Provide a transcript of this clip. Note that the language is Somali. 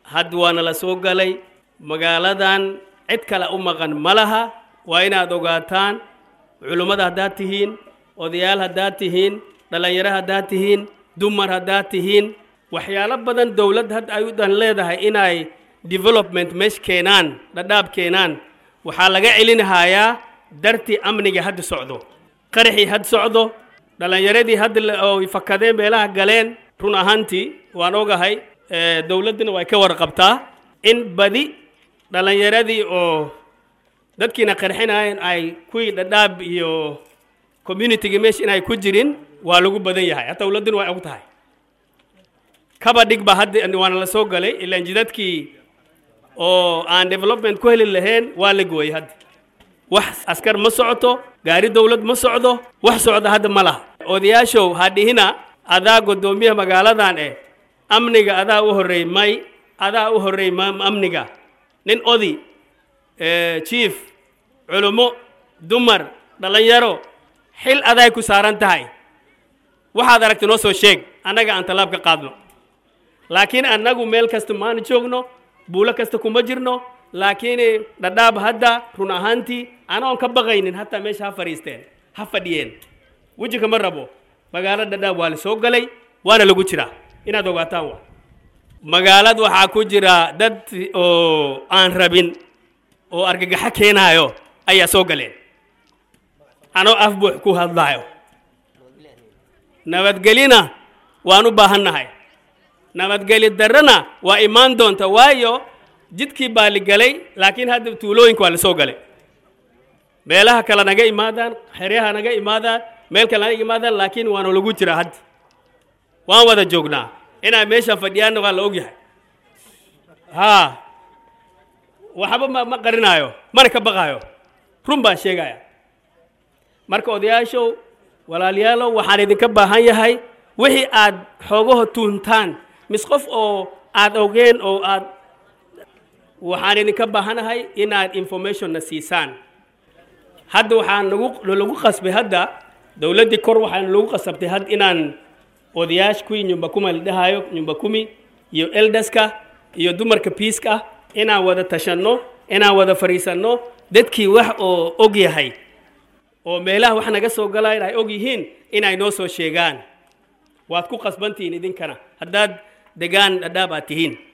hadda waana la soo galay magaaladan cid kale u maqan ma laha waa inaad ogaataan culummada haddaad tihiin odayaal haddaad tihiin dhallinyaro haddaad tihiin dumar haddaad tihiin waxyaalo badan dowladd hadda ay u dan leedahay inay development meesh keenaan dhadhaab keenaan waxaa laga celinahayaa dartii amniga hadda socdo qaraxii had socdo dhallinyaradii hadda oo fakadeen meelaha galeen run ahaantii waan ogahay dowladduna way ka warqabtaa in badi dhallinyaradii oo dadkiina qarxinayeen ay kuwii dhadhaab iyo communitiga meesha inay ku jirin waa lagu badan yahay hataa dowladduna way og tahay kaba dhig ba hadda waana la soo galay ilaan jidadkii oo aan development ku heli lahayn waa la gooyey hadda wax askar ma socoto gaari dowlad ma socdo wax socda hadda ma laha odayaashow ha dhihina adaa guddoomiyaha magaaladan eh amniga adaa u horreey may adaa u horreey amniga nin odi jief culummo dumar dhallinyaro xil aday ku saaran tahay waxaad aragta noo soo sheeg annaga aan tallaab ka qaadno laakiin annagu meel kasta maana joogno buulo kasta kuma jirno laakiin dhadhaab hadda run ahaantii anoon ka baqaynin hataa meesha ha fadhiisteen ha fadhiyeen weji kama rabo magaalo dhadhaab waa la soo galay waana lagu jiraa inaad ogaataan wa magaalad waxaa ku jira dad oo aan rabin oo argagaxo keenaayo ayaa soo galeen anoo af buux ku hadlaayo nabadgelina waan u baahannahay nabadgeli darrana waa imaan doonta waayo jidkii baa la gelay laakiin hadda tuulooyinka waa la soo galay meelaha kale naga imaadaan xeryaha naga imaadaan meel kale naga imaadaan laakiin waana lagu jiraa hadda waan wada joognaa inaa meeshaan fadhiyaanna waa la ogyahay haa waxba ma ma qarinaayo mana ka baqaayo run baan sheegaya marka odayaashow walaalayaalow waxaan idinka baahan yahay wixii aad xoogaho tuuntaan mis qof oo aad ogeen oo aad waxaan idinka baahanahay inaad informationna siisaan hadda waxaan nagu lagu qasbay hadda dowladdii kor waxaan lagu qasabtay had inaan odayaash kuwii nyumba kuma la dhahayo nyumba kumi iyo eldaska iyo dumarka piiska inaan wada tashanno inaan wada fadhiisanno dadkii wax oo og yahay oo meelaha wax naga soo galayan ay og yihiin inay noo soo sheegaan waad ku qasbantihiin idinkana haddaad degaan dhadhaab aad tihiin